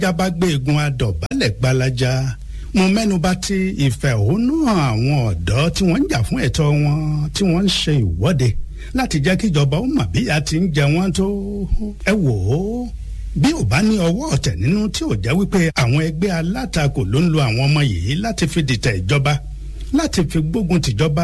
jábá gbé egun adọ̀bálẹ̀ gbalaja mo mẹ́nuba ti ìfẹ̀hónúhàn àwọn ọ̀dọ́ tí wọ́n ń jà fún ẹ̀tọ́ wọn tí wọ́n ń ṣe ìwọ́de láti jẹ́ kí ìjọba ó mọ̀ bí a ti ń jẹ wọ́n tó ẹ wò ó bí ò bá ní ọwọ́ ọ̀tẹ̀ nínú tí ò jẹ́ wípé àwọn ẹgbẹ́ alátakò ló ń lo àwọn ọmọ yìí láti fi dìtẹ̀ ìjọba láti fi gbógun tìjọba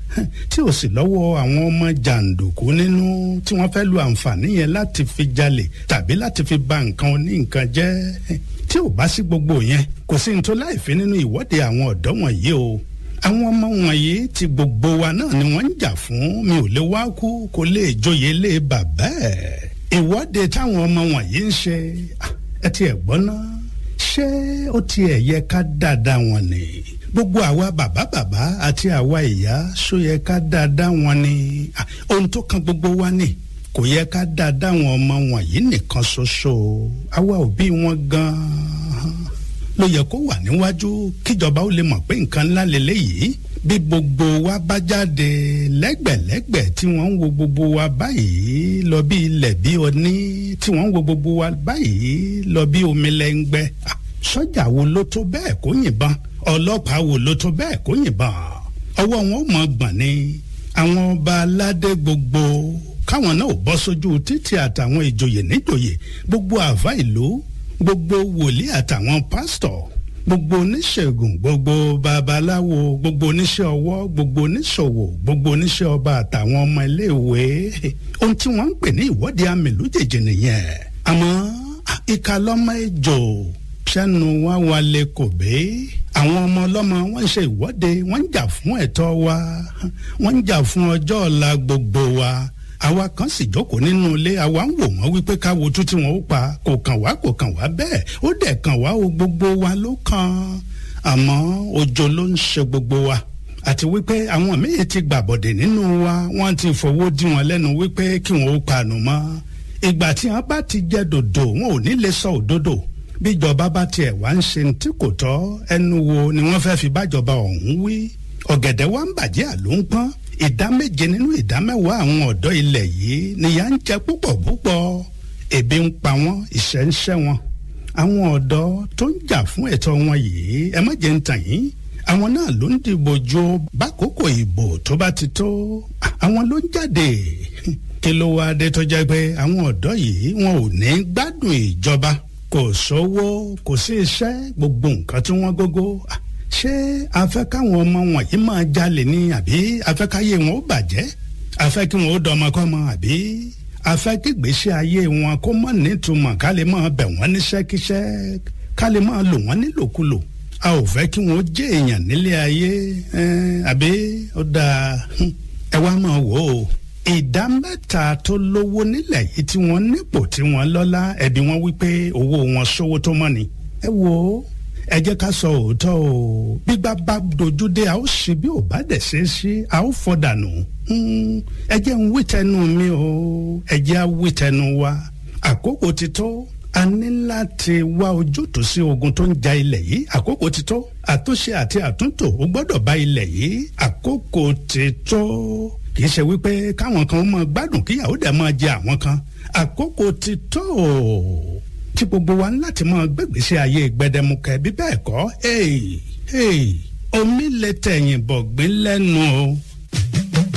tí ò sì lọ́wọ́ àwọn ọmọ jàǹdùkú nínú tí wọ́n fẹ́ lu àǹfààní yẹn láti fi jalè tàbí láti fi ba nǹkan oní nǹkan jẹ́ tí ò bá sí gbogbo yẹn kò sí nítorí láìfi nínú ìwọ́de àwọn ọ̀dọ́ wọ̀nyí o àwọn ọmọ wọ̀nyí tí gbogbo wa náà ni wọ́n ń jà fún mi ò lè wá kú kó lè joyè lé bàbá ẹ̀ ìwọ́de táwọn ọmọ wọ̀nyí ń ṣe ẹ ti ẹ̀ gbọ́ ná ṣé ó tiẹ̀ yẹ ká dáadáa wọn ni gbogbo àwa bàbá bàbá àti àwa ìyá ṣó yẹ ká dáadáa wọn ni ohun tó kan gbogbo wa ni kò yẹ ká dáadáa wọn ọmọ wọ̀nyí nìkan ṣoṣo àwa òbí wọn gan-an ló yẹ kó wà níwájú kíjọba ó lè mọ̀ pé nǹkan ńlá lélẹ́yìí bí gbogbo wa bá jáde lẹ́gbẹ̀lẹ́gbẹ̀ tí wọ́n ń wo gbogbo wa báyìí lọ bí ilẹ̀ bí oní tí wọ́n ń wo gbogbo wa báyìí lọ bí omi lẹ́ngbẹ́ sọ́jà wo ló tó bẹ́ẹ̀ kó yìnbọn ọlọ́pàá wo ló tó bẹ́ẹ̀ kó yìnbọn ọwọ́ wọn ò mọ gbọ̀n ni àwọn ọba aládé gbogbo káwọn náà ò bọ́ sójú títì àtàwọn ìjòyè níjòyè gbogbo àfa ìlú gbogbo wòlíì àtàwọn pásítọ̀ gbogbo oníṣègùn gbogbo babaláwo gbogbo oníṣẹ́ ọwọ́ gbogbo oníṣòwò gbogbo oníṣẹ́ ọba àtàwọn ọmọ iléèwé ohun tí wọ́n ń pè ní ìwọ́de àmì lójijì nìyẹn àmọ́ ìka lọ́mọ ejò sẹ́nu wá wálé kò bé àwọn ọmọ ọlọ́mọ wọ́n ń ṣe ìwọ́de wọ́n ń jà fún ẹ̀tọ́ wa wọ́n ń jà fún ọjọ́ ọ̀la gbogbo wa àwa kan sì jókòó nínú ilé àwa ń wò wọ́n wípé káwo tún tí wọ́n ó pa kò kàn wá kò kàn wá bẹ́ẹ̀ ó dẹ̀ kàn wá o gbogbo wa ló kàn àmọ́ òjò ló ń ṣe gbogbo wa àti wípé àwọn míì ti gbàbọ̀dẹ̀ nínú wa wọ́n ti fowó dí wọn lẹ́nu wípé kí wọ́n ó panu mọ́ ìgbà tí wọ́n bá ti jẹ́ dòdò wọn ò ní lè sọ òdodo bíjọba bá tiẹ̀ wá ń ṣe tí kò tọ́ ẹnu wo ni wọ́n fẹ́ fi bájọba ọ̀hún wí ọ̀gẹ̀dẹ̀ wa ń bàjẹ́ àló ń pọ́n ìdá méje nínú ìdá mẹ́wàá àwọn ọ̀dọ́ ilẹ̀ yìí nìyà ń jẹ púpọ̀ púpọ̀ ebi ń pa wọ́n ìṣẹ́ ń ṣẹ́ wọn àwọn ọ̀dọ́ tó ń jà fún ẹ̀tọ́ wọn yìí ẹ má jẹ́ ń tàn yín àwọn náà ló ń dìbò jo bákòókò ìbò tó bá ti tó àwọn ló ń jáde kí ló wá dé tó jẹ́ pé àwọn ọ̀dọ́ yìí wọn ò ní gbádùn ìjọba kò sówó kò sí iṣẹ́ gbogbo nǹkan tí wọ́n gógó ṣé a fẹ́ káwọn ọmọ wọ̀nyí máa jalè ni àbí a fẹ́ káyé wọn ó bàjẹ́ a fẹ́ kí wọn ó dọmọkọ́mọ àbí a fẹ́ kí ìgbésí ayé wọn kó mọ̀ nítumọ̀ ká lè máa bẹ̀ wọ́n níṣẹ́kíṣẹ́ ká lè máa lò wọ́n nílòkulò a ò fẹ́ kí wọn ó jẹ́ èèyàn nílé ayé àbí ó dáa ẹ wá máa wò ó ìdá mẹ́ta tó lówó nílẹ̀ yìí tí wọ́n nípò tí wọ́n lọ́lá ẹ̀bí wọn wípé owó wọn sówó tó mọ́ ni ẹ wò ó ẹ jẹ́ ká sọ òótọ́ o gbígbá bá dojú dé a ó ṣe bí ò bá dẹ̀ ṣe é ṣe a ó fọ́ dànù ẹ jẹ́ ń wí tẹnu mi o ẹ jẹ́ á wí tẹnu wa àkókò ti tó a ní láti wá ojútùú sí ogun tó ń ja ilẹ̀ yìí àkókò ti tó àtúnṣe àti àtúntò ó gbọ́dọ̀ bá ilẹ̀ yìí àkókò ti tó kì í ṣe wípé káwọn kan máa gbádùn kíyàwó dẹ̀ máa jẹ àwọn kan àkókò ti tó tí gbogbo wa ń láti máa gbégbèsè ayé gbẹdẹmukẹ bí bẹ́ẹ̀ kọ́ omi lè tẹ̀yìn bọ̀gbìn lẹ́nu o